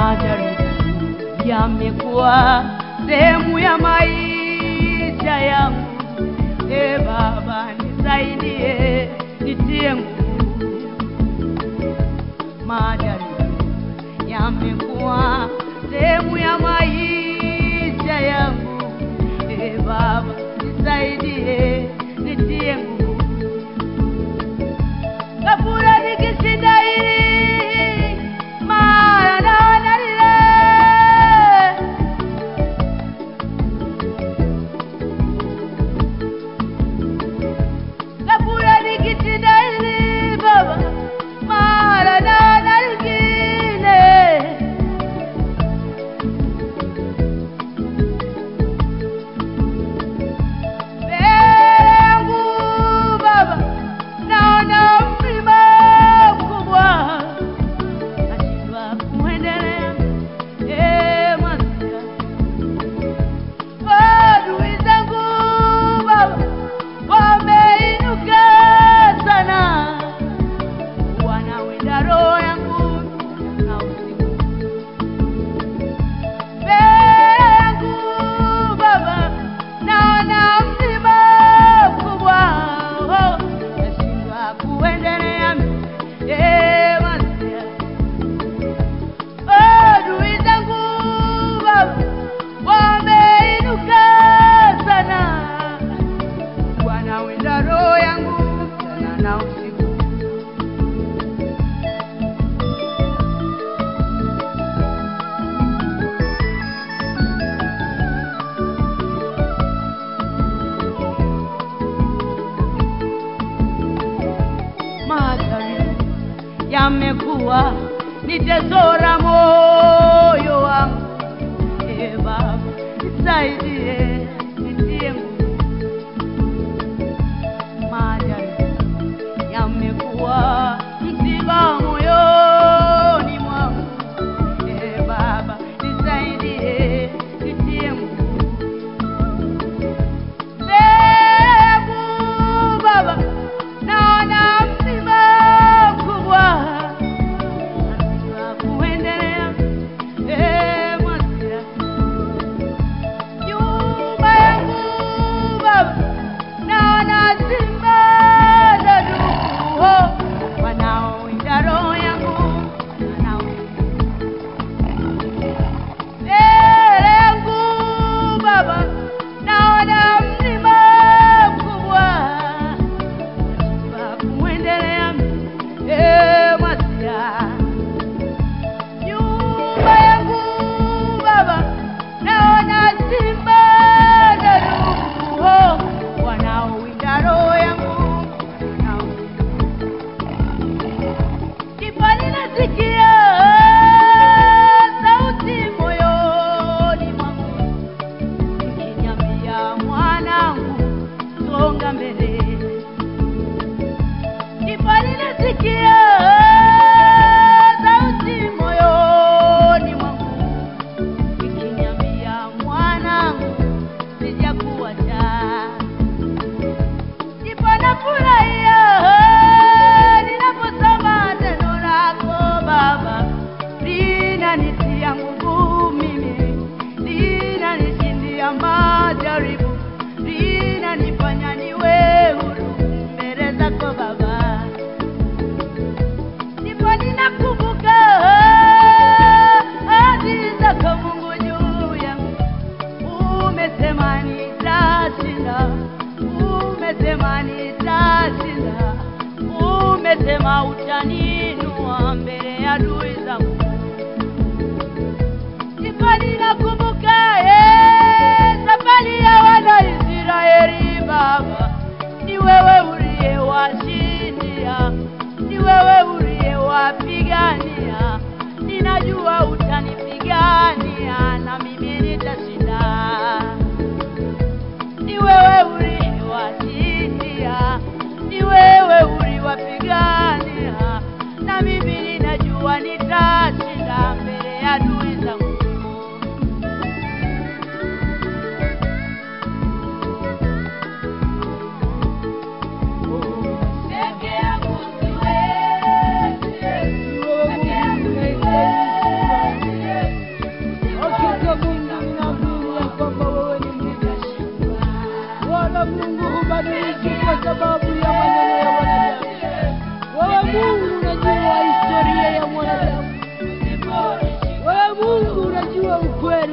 majaribu yamekuwa sehemu ya maisha yangu. E Baba, nisaidie, nitie nguvu. Majaribu yamekuwa sehemu ya maisha yangu. E Baba, nisaidie, nitie nguvu. Kabura nikishinda hili mara naona lile Kabura nikishinda hili Baba mara naona lingine mbele yangu Baba naona mlima mkubwa nashindwa kuendelea eh Masia adui zangu Baba wameinuka sana wanawinda roho yangu na usiku mbele yangu Baba naona mlima mkubwa oh, nashindwa kuendelea eh Masia adui zangu Baba wameinuka sana, wanawinda roho yangu mchana na usiku. Majaribu yamekuwa ni tesora moyo wangu. E Baba, nisaidie, nitie nguvu. Majaribu yamekuwa msiba moyoni mwangu. E Baba, nisaidie, nitie nguvu. Mbegu Baba, naona mlima mkubwa nashindwa kuendelea. E Masia, nyuma yangu Baba, naona simba na ndugu wanaowinda roho yangu wanaowinda mbele yangu Baba, naona mlima mkubwa nashindwa kuendelea. E Masia, nyuma yangu Baba, naona simba na ndugu wanaowinda roho yangu wanaowinda ndipo ninasikia sauti moyoni mwangu ikiniambia, mwanangu, songa mbele. Ndipo ninasikia sauti moyoni mwangu ikiniambia, mwanangu, sijakuacha ndipo nafurahia ninaposoma neno lako Baba, linanitia nguvu mimi, linanishindia majaribu, linanifanya niwe huru mbele zako Baba. Ndipo ninakumbuka ahadi zako Mungu juu yangu umesema nitashinda, umesema nitashinda, umesema utaninua mbele ya adui zangu.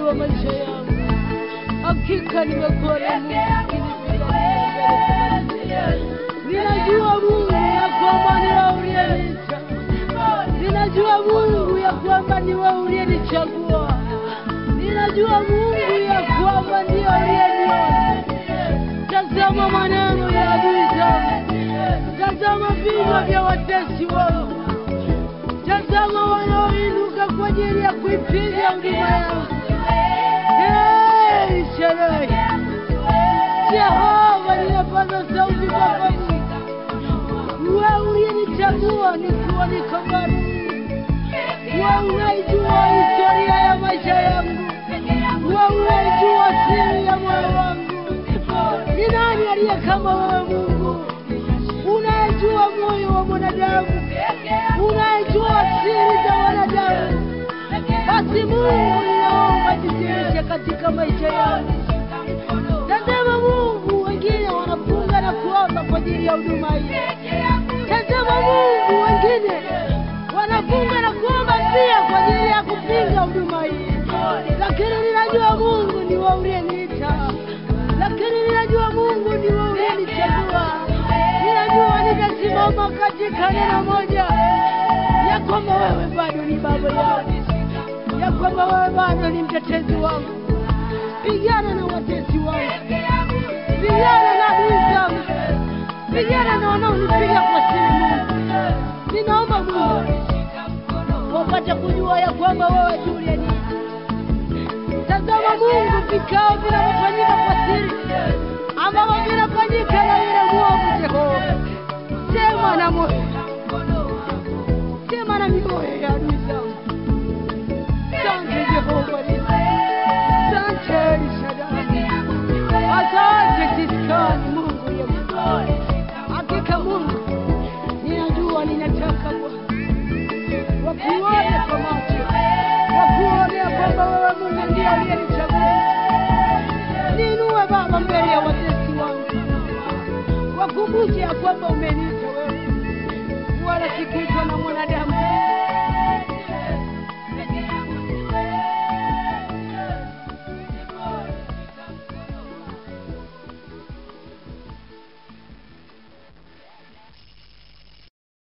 wa maisha yangu. Hakika nimekuwa na Mungu Ninajua Mungu ya kwamba ni wewe uliyeniita. Ninajua Mungu ya kwamba ni wewe uliyenichagua. Ninajua Mungu ya kwamba ndiyo uliyeniona. Tazama maneno ya adui zangu. Tazama vinywa vya watesi wangu. Tazama wanaoinuka kwa ajili ya kuipiga huduma yangu. Hey, Shaddai. Jehova, ninapaza sauti kwako Mungu. Wewe uliyenichagua nikiwa niko bado. Wewe unaijua historia ya maisha yangu. Wewe unaijua siri ya moyo wangu. Ni nani aliye kama wewe Mungu? Unayejua moyo wa mwanadamu, unayejua siri za wanadamu. Basi Mungu, ninaomba jidhihirishe katika maisha yangu. Tazama Mungu, wengine wanafunga na kuomba kwa ajili ya huduma hii. Tazama Mungu, wengine wanafunga na kuomba pia kwa ajili ya kupinga huduma hii, lakini ninajua Mungu ni wewe uliyeniita, lakini ninajua Mungu ni wewe uliyenichagua. Ninajua nitasimama katika neno moja ya kwamba wewe bado ni baba yangu, ya kwamba wewe bado ni mtetezi wangu. Pigana na watesi wangu, pigana na adui zangu, pigana na wanaonipiga kwa siri. Mungu, ninaomba Mungu wapate kujua ya kwamba wewe ndiye uliyeniita. Tazama Mungu, vikao vinavyofanyika kwa siri ambavyo vinafanyika na yule mwovu Jehova, sema na moyo, sema na mioyo ya adui zangu. Asante Jehova, asante El Shaddai, asante Siskani, Mungu ya hakika. Mungu, ninajua ninataka Bwana wakuone kwa macho, wakuone ya kwamba wewe Mungu ndiye aliyenichagua. Niinue Baba mbele ya watesi wangu, wakumbushe ya kwamba umeniita wewe, wala sikuitwa na mwanadamu